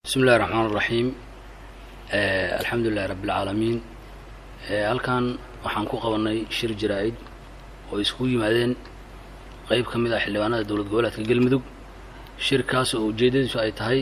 bismi illahi raxmaan raxiim alxamdu lilahi rabbi alcaalamiin halkan waxaan ku qabanay shir jaraa-id oo iskugu yimaadeen qeyb ka mid ah xildhibaanada dowlad goboleedka galmudug shirkaas oo ujeeddadiisu ay tahay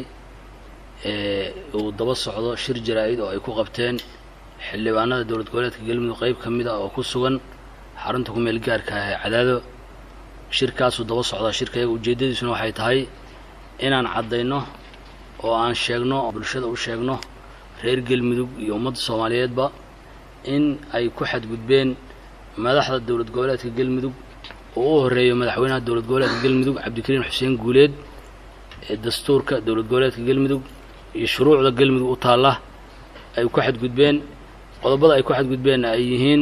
uu daba socdo shir jaraa-id oo ay ku qabteen xildhibaanada dowlad goboleedka galmudug qeyb ka mid ah oo ku sugan xarunta ku meel gaarka ah ee cadaado shirkaasuu daba socdaa shirkayaga ujeeddadiisuna waxay tahay inaan caddayno oo aan sheegno bulshada u sheegno reer galmudug iyo ummadda soomaaliyeedba in ay ku xadgudbeen madaxda dowlad goboleedka galmudug oo u horeeyo madaxweynaha dowlad goboleedka galmudug cabdikariim xuseen guuleed ee dastuurka dowlad goboleedka galmudug iyo shuruucda galmudug u taalla ay ku xadgudbeen qodobada ay ku xadgudbeenna ay yihiin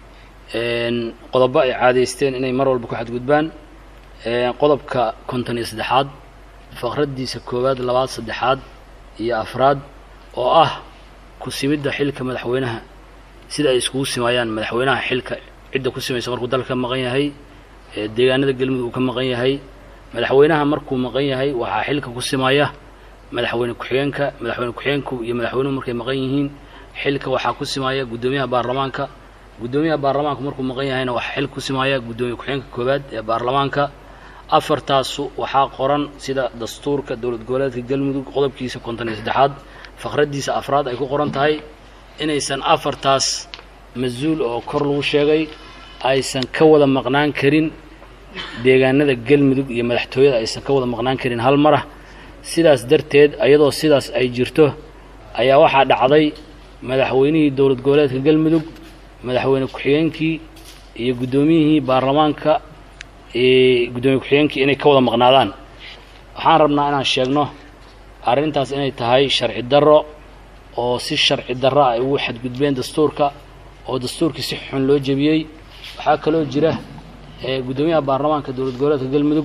qodobo ay caadaysteen inay mar walba ku xadgudbaan qodobka konton iyo saddexaad faqraddiisa koowaad labaad saddexaad iyo afraad oo ah ku simidda xilka madaxweynaha sida ay iskugu simaayaan madaxweynaha xilka cidda ku simaysa markuu dalka ka maqan yahay deegaanada galmudug uu ka maqan yahay madaxweynaha markuu maqan yahay waxaa xilka ku simaya madaxweyne ku-xigeenka madaxweyne ku-xigeenku iyo madaxweynuhu markay maqan yihiin xilka waxaa ku simaya guddoomiyaha baarlamaanka guddoomiyaha baarlamaanku markuu maqan yahayna waxaa xilka ku simaya guddoomiye ku-xigeenka koowaad ee baarlamaanka afartaasu waxaa qoran sida dastuurka dowlad goboleedka galmudug qodobkiisa konton iyo saddexaad faqraddiisa afraad ay ku qoran tahay inaysan afartaas mas-uul oo kor lagu sheegay aysan ka wada maqnaan karin deegaanada galmudug iyo madaxtooyada aysan ka wada maqnaan karin hal marah sidaas darteed iyadoo sidaas ay jirto ayaa waxaa dhacday madaxweynihii dowlad goboleedka galmudug madaxweyne ku-xigeenkii iyo guddoomiyihii baarlamaanka guddoomiye ku-xigeenkii inay ka wada maqnaadaan waxaan rabnaa inaan sheegno arrintaas inay tahay sharci darro oo si sharci darro ay ugu xadgudbeen dastuurka oo dastuurkii si xun loo jebiyey waxaa kaloo jira guddoomiyaha baarlamaanka dowlad goboleedka galmudug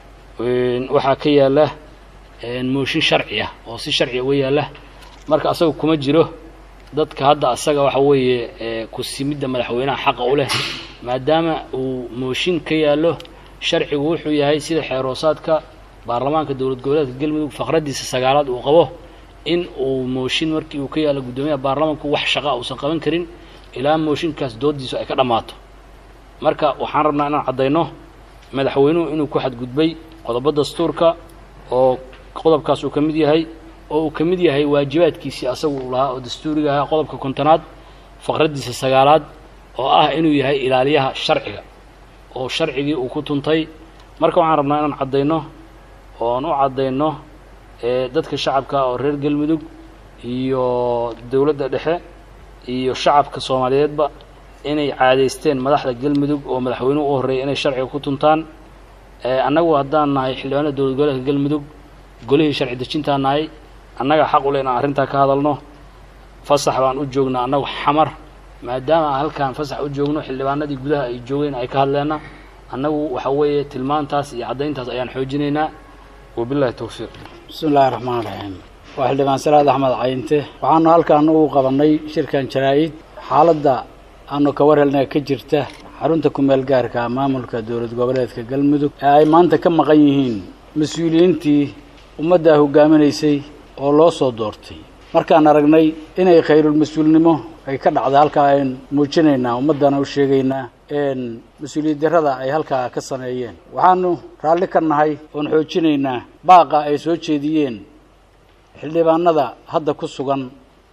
waxaa ka yaalla mooshin sharci ah oo si sharci uga yaalla marka asaga kuma jiro dadka hadda asaga waxa weeye ku simidda madaxweynaha xaqa u leh maadaama uu mooshin ka yaallo sharcigu wuxuu yahay sida xeeroosaadka baarlamaanka dowlad goboleedka galmudug faqraddiisa sagaalaad uu qabo in uu mooshin markii uu ka yaallo guddoomiyaha baarlamaanku wax shaqa uusan qaban karin ilaa mooshinkaas dooddiisu ay ka dhammaato marka waxaan rabnaa inaan caddayno madaxweynuhu inuu ku xadgudbay qodobo dastuurka oo qodobkaas uu ka mid yahay oo uu ka mid yahay waajibaadkiisii asagu uu lahaa oo dastuuriga ahaa qodobka kontonaad faqraddiisa sagaalaad oo ah inuu yahay ilaaliyaha sharciga oo sharcigii uu ku tuntay marka waxaan rabnaa inaan caddayno oon u caddayno dadka shacabka oo reer galmudug iyo dowladda dhexe iyo shacabka soomaaliyeedba inay caadaysteen madaxda galmudug oo madaxweynuhu u horreeyay inay sharciga ku tuntaan annagu haddaan nahay xildhibaanada dowlad goboleedka galmudug golihii sharci dejintaan nahay annaga xaq u leh inaan arrintaa ka hadalno fasax baan u joognaa annagu xamar maadaama aan halkaan fasax u joogno xildhibaanadii gudaha ay joogeen ay ka hadleenna annagu waxa weeye tilmaantaas iyo caddayntaas ayaan xoojinaynaa wabillahi towfiiq bismi illaahi raxmaan raxiim waa xildhibaan salaad axmed cayinte waxaanu halkaan ugu qabannay shirkan jaraa-id xaaladda aanu ka war helnay ka jirta xarunta kumeel gaarka maamulka dowlad goboleedka galmudug ee ay maanta ka maqan yihiin mas-uuliyiintii ummaddaa hoggaaminaysay oo loo soo doortay markaan aragnay inay khayrulmas-uulnimo ay ka dhacday halkaa ayn muujinaynaa ummaddana u sheegaynaa mas-uuliyad darrada ay halkaa ka sameeyeen waxaanu raalli ka nahay oon xoojinaynaa baaqa ay soo jeediyeen xildhibaanada hadda ku sugan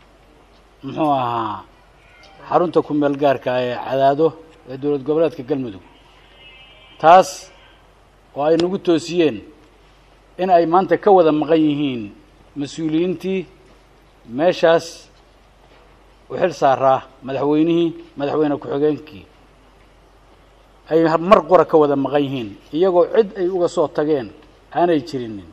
muxuu ahaa xarunta kumeel gaarka ee cadaado ee dowlad goboleedka galmudug taas oo ay nagu toosiyeen in ay maanta ka wada maqan yihiin mas-uuliyiintii meeshaas u xil saaraa madaxweynihii madaxweyne ku-xigeenkii ay mar qura ka wada maqan yihiin iyagoo cid ay uga soo tageen aanay jirinin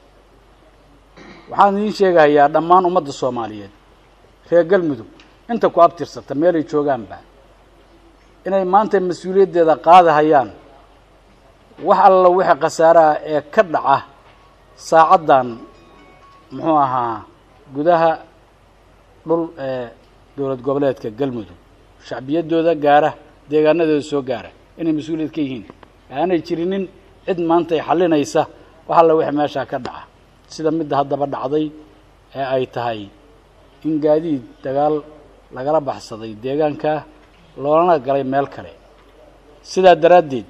waxaan idiin sheegahayaa dhammaan ummadda soomaaliyeed reer galmudug inta ku abtirsata meelay joogaanba inay maanta mas-uuliyaddeeda qaadahayaan wax alla wixii khasaaraha ee ka dhaca saacaddan muxuu ahaa gudaha dhul ee dowlad goboleedka galmudug shacbiyaddooda gaara deegaanadooda soo gaara inay mas-uuliyad ka yihiin aanay jirinin cid maanta ay xallinaysa wax alla wixii meeshaa ka dhaca sida midda haddaba dhacday ee ay tahay in gaadiid dagaal lagala baxsaday deegaanka loolana galay meel kale sidaa daraaddeed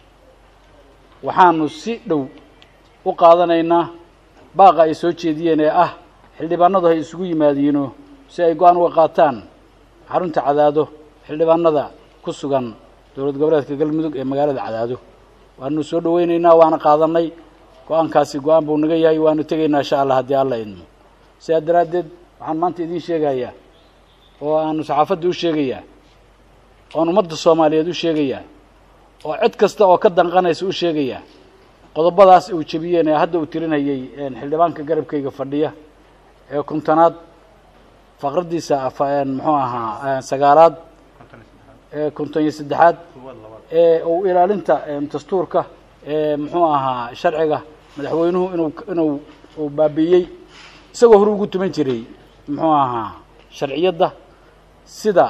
waxaanu si dhow u qaadanaynaa baaqa ay soo jeediyeen ee ah xildhibaanadu hay isugu yimaadiino si ay go-aan uga qaataan xarunta cadaado xildhibaanada ku sugan dowlad goboleedka galmudug ee magaalada cadaado waanu soo dhaweynaynaa waana qaadanay go-aankaasi go-aan buu naga yahay waanu tegaynaa insha allah haddii alla idmo sidaa daraaddeed waxaan maanta idiin sheegayaa oo aanu saxaafadda u sheegayaa oon ummadda soomaaliyeed u sheegayaa oo cid kasta oo ka danqanaysa u sheegayaa qodobadaas uu jebiyeen ee hadda uu tirinayay xildhibaanka garabkayga fadhiya ee kuntanaad faqraddiisa muxuu ahaa sagaalaad ee konton iyo saddexaad ee uu ilaalinta dastuurka ee muxuu ahaa sharciga madaxweynuhu inuu inuu uu baabiiyey isagoo hore ugu tuman jiray muxuu ahaa sharciyadda sida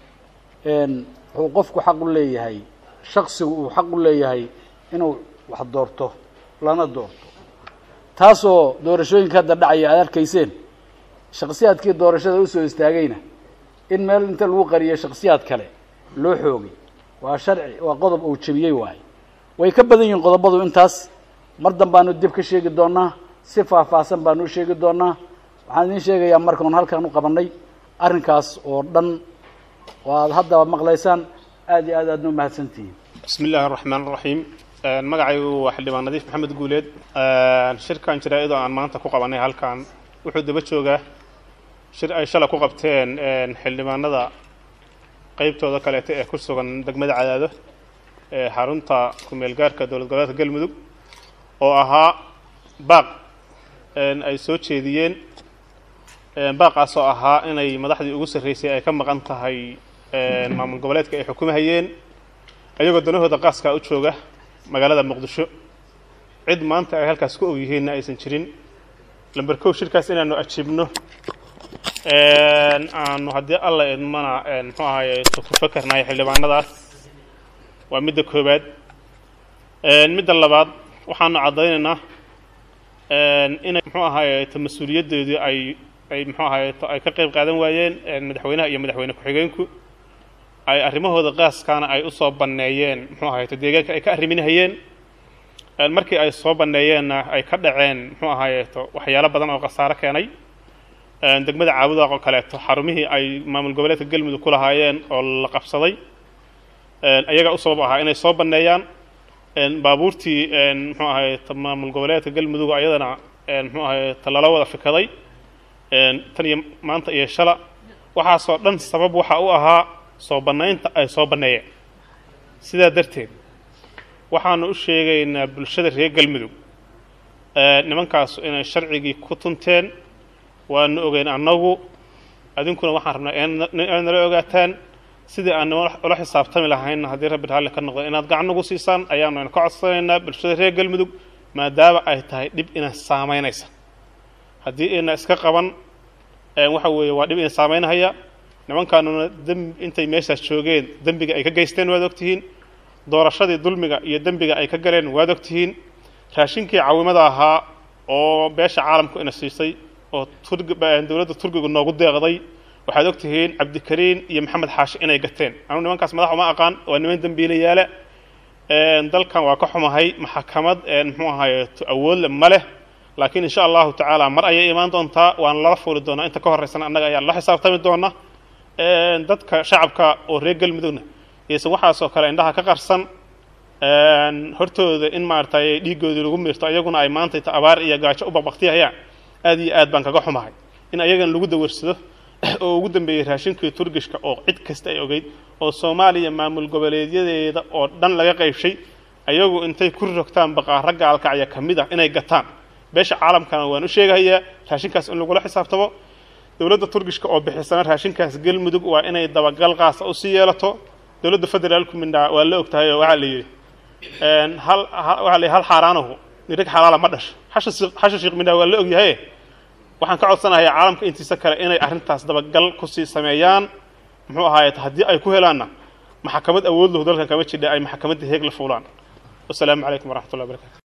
wuxuu qofku xaq u leeyahay shaksigu uu xaq u leeyahay inuu wax doorto lana doorto taasoo doorashooyinka hadda dhacaya aad arkayseen shaksiyaadkii doorashada usoo istaagayna in meel inta lagu qariyay shaksiyaad kale loo xoogay waa sharci waa qodob uu jebiyey waaye way ka badan yihiin qodobadu intaas mar dan baanu dib ka sheegi doonaa si faahfaahsan baanu u sheegi doonaa waxaan idiin sheegayaa markaan halkaan u qabanay arrinkaas oo dhan oo aad haddaba maqlaysaan aad iyo aad aadna u mahadsantihiin bismi illaahi araxmaan araxiim magacaygu waa xildhibaan nadiif maxamed guuleed shirkan jaraa-id oo aan maanta ku qabanay halkan wuxuu daba joogaa shir ay shala ku qabteen xildhibaanada qeybtooda kaleeta ee ku sugan degmada cadaado ee xarunta ku-meel gaarka dowlad goboleedka galmudug oo ahaa baaq ay soo jeediyeen baaqaasoo ahaa inay madaxdii ugu sarreysay ay ka maqan tahay maamul goboleedka ay xukumahayeen ayagoo danahooda qaaskaa u jooga magaalada muqdisho cid maanta ay halkaas ku og yihiinna aysan jirin lamber kow shirkaas inaanu ajiibno aanu haddii alla idmana muxuu ahaye ku fakarnayo xildhibaanadaas waa midda koobaad midda labaad waxaanu caddaynaynaa inay muxuu ahaaye ta mas-uuliyaddoodii ay ay muxuu ahaaye ay ka qayb qaadan waayeen madaxweynaha iyo madaxweyne ku-xigeenku ay arrimahooda qaaskaana ay u soo banneeyeen muxuu ahayto deegaanka ay ka arriminahayeen markii ay soo banneeyeenna ay ka dhaceen muxuu ahaayeeto waxyaalo badan oo khasaaro keenay degmada caabudaaq oo kaleeto xarumihii ay maamul goboleedka galmudug ku lahaayeen oo la qabsaday ayagaa u sabab ahaa inay soo banneeyaan baabuurtii muxuu ahayto maamul goboleedka galmudug ayadana muxuu ahayto lala wada fikaday tan iyo maanta iyo shala waxaasoo dhan sabab waxa u ahaa soo bannaynta ay soo banneeyeen sidaa darteed waxaanu u sheegaynaa bulshada reer galmudug nimankaasu inay sharcigii ku tunteen waanu ogeyn annagu adinkuna waxaan rabnaa inaad nala ogaataan sidii aan ula xisaabtami lahayn haddii rabbi raalli ka noqdo inaad gacan nagu siisaan ayaanu ka codsanaynaa bulshada reer galmudug maadaama ay tahay dhib ina saamaynaysa haddii ina iska qaban waxa weeye waa dhib ina saamaynahaya nimankaanuna demb intay meeshaas joogeen dembiga ay ka geysteen waad ogtihiin doorashadii dulmiga iyo dembiga ay ka galeen waad ogtihiin raashinkii caawimada ahaa oo beesha caalamku ina siisay oo dowladda turkiga noogu deeqday waxaad ogtihiin cabdikariin iyo maxamed xaashi inay gateen anugu nimankaas madax uma aqaan waa niman dembiilayaale dalkan waa ka xumahay maxakamad muxuu ahaye awoodle ma leh laakiin insha allahu tacaala mar ayay imaan doontaa waana lala fuuli doonaa inta ka horreysana annaga ayaa la xisaabtami doona dadka shacabka oo reer galmudugna iysan waxaasoo kale indhaha ka qarsan hortooda in maaragtay dhiiggoodii lagu miirto ayaguna ay maantayta abaar iyo gaajo u baqbaktiyahayaan aad iyo aad baan kaga xumahay in ayagan lagu dawarsado oo ugu dambeeyey raashinkii turgishka oo cid kasta ay ogeyd oo soomaaliya maamul goboleedyadeeda oo dhan laga qaybshay ayagu intay ku rogtaan baqaaro gaalkacya ka mid ah inay gataan beesha caalamkana waan u sheegahayaa raashinkaas in lagula xisaabtamo dowladda turgishka oo bixisana raashinkaas galmudug waa inay dabagal qaasa u sii yeelato dowladda federaalku mindhaa waa la ogtahay oo waxaa la yidhi hal waxaa la yidhi hal xaaraanahu nirig xalaala ma dhasho xasha xasha sheekh mindhaa waa la ogyahay waxaan ka codsanayaa caalamka intiisa kale inay arrintaas dabagal kusii sameeyaan muxuu ahaaye haddii ay ku helaanna maxkamad awood lahu dalkan kama jidha ay maxkamadda heeg la fuulaan wasalaamu calaykum waraxmat ullah barakatu